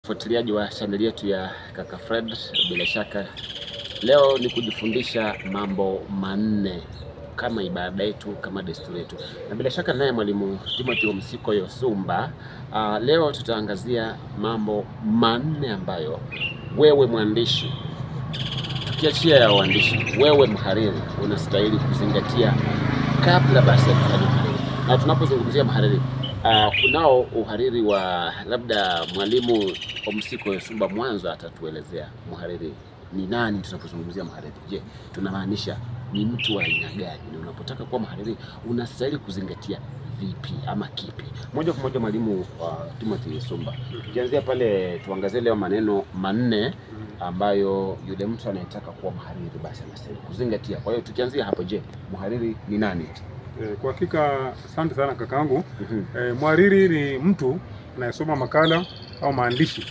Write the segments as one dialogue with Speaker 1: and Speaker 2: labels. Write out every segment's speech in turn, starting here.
Speaker 1: Mfuatiliaji wa chaneli yetu ya Kaka Fred, bila shaka leo ni kujifundisha mambo manne kama ibada yetu, kama desturi yetu, na bila shaka naye mwalimu Timothy Msiko Yosumba. Uh, leo tutaangazia mambo manne ambayo wewe mwandishi, tukiachia ya uandishi, wewe mhariri unastahili kuzingatia kabla basi ya kufanya uhariri. Na tunapozungumzia mhariri Uh, kunao uhariri wa labda mwalimu Msiko Yosumba mwanzo atatuelezea mhariri ni nani. Tunapozungumzia mhariri, je, tunamaanisha ni mtu wa aina gani? Na unapotaka kuwa mhariri unastahili kuzingatia vipi ama kipi? Moja kwa moja mwalimu uh, Timothy Yosumba, tukianzia pale, tuangazie leo maneno manne ambayo yule mtu anayetaka kuwa mhariri basi anastahili kuzingatia. Kwa hiyo tukianzia hapo, je, mhariri ni nani?
Speaker 2: Eh, Kwa hakika asante sana kakaangu.
Speaker 1: Mhm.
Speaker 2: Eh, mhariri ni mtu anayesoma makala au maandishi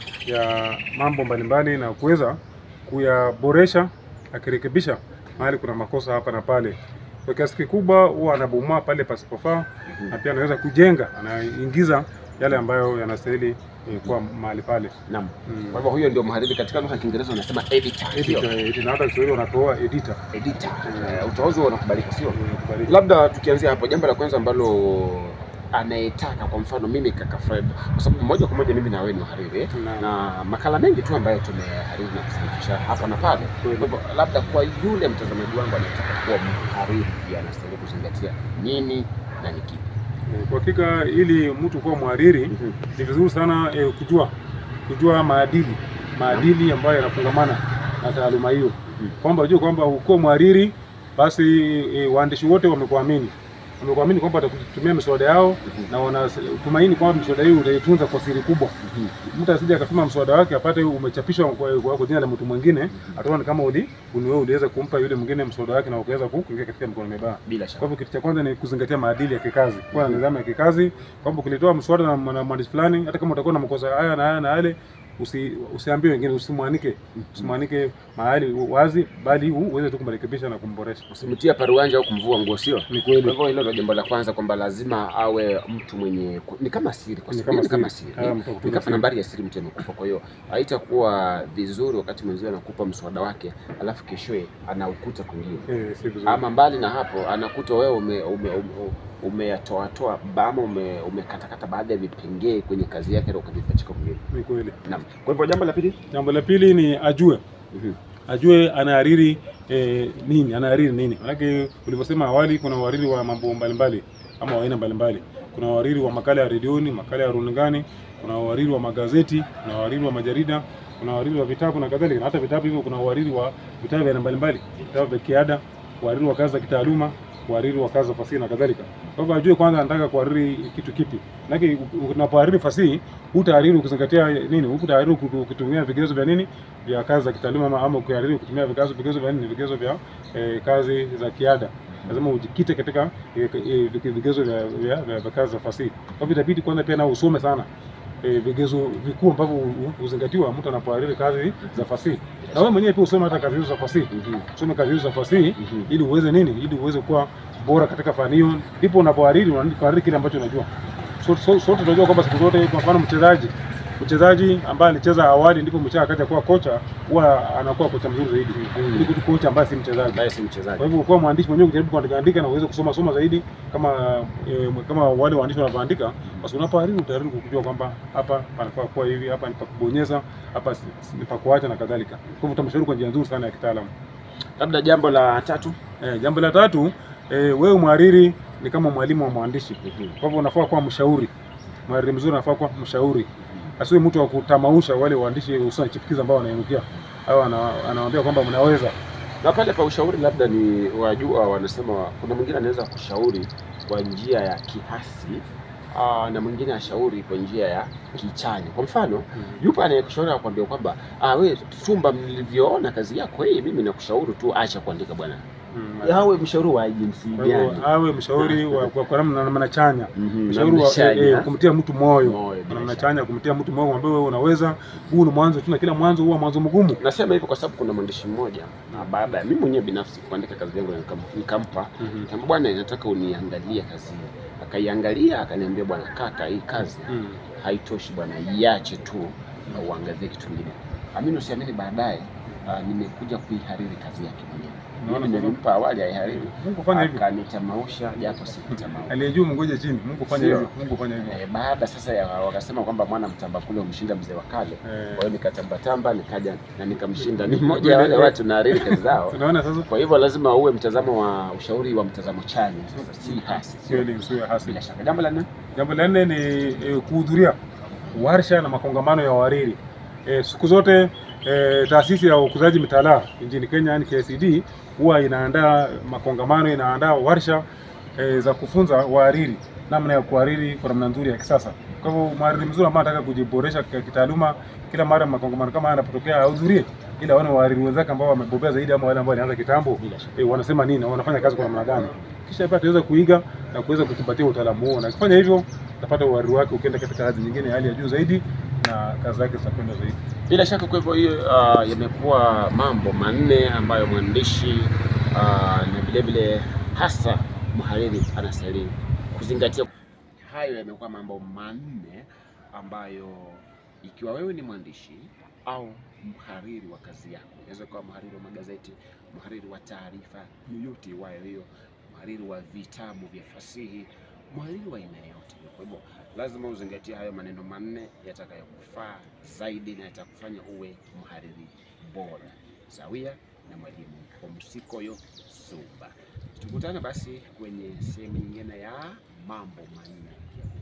Speaker 2: ya mambo mbalimbali na kuweza kuyaboresha akirekebisha mahali kuna makosa hapa na pale. Kwa kiasi kikubwa huwa anabomoa pale pasipofaa na pia anaweza kujenga, anaingiza yale ambayo yanastahili eh, kuwa mahali pale.
Speaker 1: Naam.
Speaker 2: Mm.
Speaker 1: Kwa hivyo huyo ndio mhariri, katika lugha ya Kiingereza wanasema editor, sio?
Speaker 2: Editor, editor, na hata Kiswahili wanatoa editor.
Speaker 1: editor. Eh, utauzi unakubalika, sio?
Speaker 2: Eh, kubariki.
Speaker 1: Labda tukianzia hapo, jambo la kwanza ambalo anayetaka kwa mfano mimi kaka Fred, kwa sababu moja kwa moja mimi na wewe ni wahariri eh,
Speaker 2: Naam.
Speaker 1: na makala mengi tu ambayo tumehariri na kusahihisha hapa na pale. Kwa
Speaker 2: Kweli.
Speaker 1: hivyo labda kwa yule mtazamaji wangu anayetaka kuwa mhariri, pia anastahili kuzingatia nini na ni kipi?
Speaker 2: Eh, Kwa hakika ili mtu kuwa mhariri
Speaker 1: Mhm.
Speaker 2: ni vizuri sana eh, kujua kujua maadili maadili ambayo yanafungamana na taaluma hiyo,
Speaker 1: Mhm.
Speaker 2: kwamba ujue kwamba ukiwa mhariri basi eh, waandishi wote wamekuamini wamekuamini kwamba watakutumia miswada yao
Speaker 1: Mhm.
Speaker 2: na wanatumaini kwamba miswada hiyo utaitunza kwa siri kubwa. Mtu asije akatuma mswada wake apate umechapishwa kwa, kwa, kwa jina la mtu mwingine, ataona kama uli uni wewe uliweza kumpa yule mwingine mswada wake na ukaweza kuingia katika mikono mibaya.
Speaker 1: Bila
Speaker 2: Kwa
Speaker 1: shaka.
Speaker 2: hivyo kitu cha kwanza ni kuzingatia maadili ya kikazi, kuwa na nidhamu ya kikazi, kwamba ukilitoa mswada na mwana- mwandishi fulani, hata kama utakuwa na makosa haya na haya na yale, usi, usiambie wengine, usimwanike usimwanike mahali wazi, bali u- uweze tu kumrekebisha na kumboresha.
Speaker 1: Usimtia paruanja au kumvua nguo, sio?
Speaker 2: Ni
Speaker 1: Kwa
Speaker 2: kweli.
Speaker 1: hivyo hilo ndio jambo la kwanza, kwamba lazima awe mtu mwenye ku- ni kama siri, kwa
Speaker 2: Ni
Speaker 1: sababu
Speaker 2: kama
Speaker 1: ni kama
Speaker 2: siri.
Speaker 1: siri,
Speaker 2: Ah, mtu wa
Speaker 1: ni
Speaker 2: kutunza
Speaker 1: kama
Speaker 2: siri.
Speaker 1: nambari ya siri mtu amekupa. Kwa hiyo haitakuwa vizuri wakati mwenzio anakupa mswada wake, alafu keshoe anaukuta kwingine,
Speaker 2: Eh, si vizuri.
Speaker 1: ama mbali na hapo anakuta wewe ume, ume, ume, umeyatoatoa ama ume, umekatakata baadhi ya vipengee kwenye kazi yake na ukavipachika kwingine.
Speaker 2: Ni kweli.
Speaker 1: Naam. Kwa hivyo jambo la pili,
Speaker 2: Jambo la pili ni ajue
Speaker 1: Mhm.
Speaker 2: ajue anahariri eh, nini, anahariri nini. Manake ulivyosema awali, kuna uhariri wa mambo mbalimbali ama wa aina mbalimbali. Kuna uhariri wa makala ya redioni, makala ya runingani, kuna uhariri wa magazeti, kuna uhariri wa majarida, kuna uhariri wa vitabu na kadhalika. Na hata vitabu hivyo, kuna uhariri wa vitabu vya aina mbalimbali, vitabu vya kiada, uhariri wa kazi za kitaaluma, uhariri wa kazi za fasihi na kadhalika. Kwa hivyo ajue kwanza anataka kuhariri kitu kipi. Manake unapohariri fasihi, hutahariri ukizingatia nini? Hutahariri uki- ukitumia vigezo vya nini vya kazi za kitaaluma ama, ama ukihariri kutumia vigezo vigezo vya nini vigezo vya eh, kazi za kiada. Lazima ujikite katika eh, eh, vige- vigezo vya, vya, vya, vya kazi za fasihi. Kwa hivyo itabidi kwanza pia nao usome sana eh, vigezo vikuu ambavyo hu- hu- huzingatiwa mtu anapohariri kazi za fasihi, na wewe mwenyewe pia usome hata kazi hizo za fasihi,
Speaker 1: Mhm.
Speaker 2: usome kazi hizo za fasihi
Speaker 1: Mhm.
Speaker 2: ili uweze nini, ili uweze kuwa bora katika fani hiyo, ndipo unapohariri unahariri kile ambacho unajua. So- so- Sote tunajua kwamba siku zote, kwa mfano mchezaji mchezaji ambaye alicheza awali ndipo mchezaji akaja kuwa kocha, huwa anakuwa kocha mzuri zaidi
Speaker 1: Mhm.
Speaker 2: kuliko tu kocha ambaye si mchezaji.
Speaker 1: ambaye si mchezaji.
Speaker 2: Kwa hivyo kuwa mwandishi mwenyewe ukijaribu kuandika andika na uweze kusoma soma zaidi kama e, kama wale waandishi wanavyoandika, basi unapohariri utahariri kujua kwamba hapa panafaa kuwa hivi, hapa ni pa kubonyeza, hapa si- si- ni pa kuacha na kadhalika. Kwa hivyo utamshauri kwa njia nzuri sana ya kitaalamu.
Speaker 1: Labda jambo la tatu,
Speaker 2: Eh, jambo la tatu, eh, wewe mhariri ni kama mwalimu wa mwandishi. Kwa hivyo unafaa kuwa mshauri. Mhariri mzuri anafaa kuwa mshauri, asiwe mtu wa kutamausha wale waandishi hususan chipukizi ambao wanainukia au ana- anawaambia kwamba mnaweza.
Speaker 1: na pale pa ushauri labda ni wajua, wanasema kuna mwingine anaweza kushauri kwa njia ya kihasi aa, na mwingine ashauri kwa njia ya kichanya. Kwa mfano, yupo anayekushauri akwambia kwamba ah, we Tumba, mlivyoona kazi yako hii, mimi nakushauri tu acha kuandika bwana.
Speaker 2: Mm.
Speaker 1: Awe mshauri wa jinsi
Speaker 2: Kwa hivyo
Speaker 1: gani?
Speaker 2: awe mshauri wa kwa kwa namna namna chanya,
Speaker 1: Mhm,
Speaker 2: mshauri
Speaker 1: namna
Speaker 2: wa
Speaker 1: chanya.
Speaker 2: eh, eh, kumtia mtu moyo,
Speaker 1: Moyo, bila
Speaker 2: namna
Speaker 1: shaka.
Speaker 2: chanya, kumtia mtu moyo, mwambie wewe unaweza. Huu ni mwanzo tu, na kila mwanzo huwa mwanzo mgumu.
Speaker 1: Nasema hivyo kwa sababu kuna mwandishi mmoja na baada ya mimi mwenyewe binafsi kuandika kazi yangu na nikam- nikampa
Speaker 2: Mhm.
Speaker 1: Kama bwana, nataka uniangalie kazi hii. Akaiangalia akaniambia, bwana kaka, hii kazi
Speaker 2: Mm.
Speaker 1: haitoshi bwana, iache tu uh, uangazie kitu kingine. Amini usiamini, baadaye uh, nimekuja kuihariri kazi yake mwenyewe.
Speaker 2: Unaona
Speaker 1: Mimi
Speaker 2: sasa?
Speaker 1: nilimpa awali aihariri,
Speaker 2: Mungu fanya hivyo.
Speaker 1: akanitamausha japo sikutamausha.
Speaker 2: Aliyejuu mngoje chini. Mungu fanya
Speaker 1: Sio.
Speaker 2: hivyo. Mungu fanya hivyo.
Speaker 1: Eh, baada sasa ya wakasema kwamba mwana mtamba kule umshinda mzee wa kale.
Speaker 2: Eh.
Speaker 1: Kwa hiyo nikatambatamba nikaja na nikamshinda. Ni mmoja ya wale watu nahariri kazi zao.
Speaker 2: Unaona sasa?
Speaker 1: Kwa hivyo lazima uwe mtazamo wa ushauri wa mtazamo chanya, sasa si hasi. sio?
Speaker 2: Kweli usiwe hasi.
Speaker 1: Bila shaka. Jambo la nne,
Speaker 2: Jambo la nne ni e, kuhudhuria warsha na makongamano ya wahariri. E, siku zote e, taasisi ya ukuzaji mitaala nchini Kenya yani KICD huwa inaandaa makongamano, inaandaa warsha e, za kufunza wahariri namna ya kuhariri kwa namna nzuri ya kisasa. Kwa hivyo mhariri mzuri ambaye anataka kujiboresha k- kitaaluma, kila mara makongamano kama haya yanapotokea ahudhurie, ili aone wahariri wenzake ambao wamebobea zaidi ama wale ambao walianza kitambo
Speaker 1: bila shaka.
Speaker 2: e, wanasema nini, wanafanya kazi kwa namna gani, kisha pia ataweza kuiga na kuweza kukumbatia utaalamu huo, na akifanya hivyo utapata uhariri wake ukienda katika hadhi nyingine ya hali ya juu zaidi, na kazi zake zitakwenda zaidi.
Speaker 1: Bila shaka kwa hivyo hiyo uh, yamekuwa mambo manne ambayo mwandishi uh, na vile vile hasa mhariri anastahili kuzingatia. Hayo yamekuwa mambo manne ambayo ikiwa wewe ni mwandishi au mhariri wa kazi yako, inaweza kuwa mhariri wa magazeti, mhariri wa taarifa yoyote iwayo hiyo, mhariri wa vitabu vya fasihi, mhariri wa aina yoyote. Kwa hivyo lazima uzingatie hayo maneno manne yatakayokufaa zaidi na yatakufanya uwe mhariri bora sawia na mwalimu Omsikoyo Suba. Tukutane basi kwenye sehemu nyingine ya mambo manne ya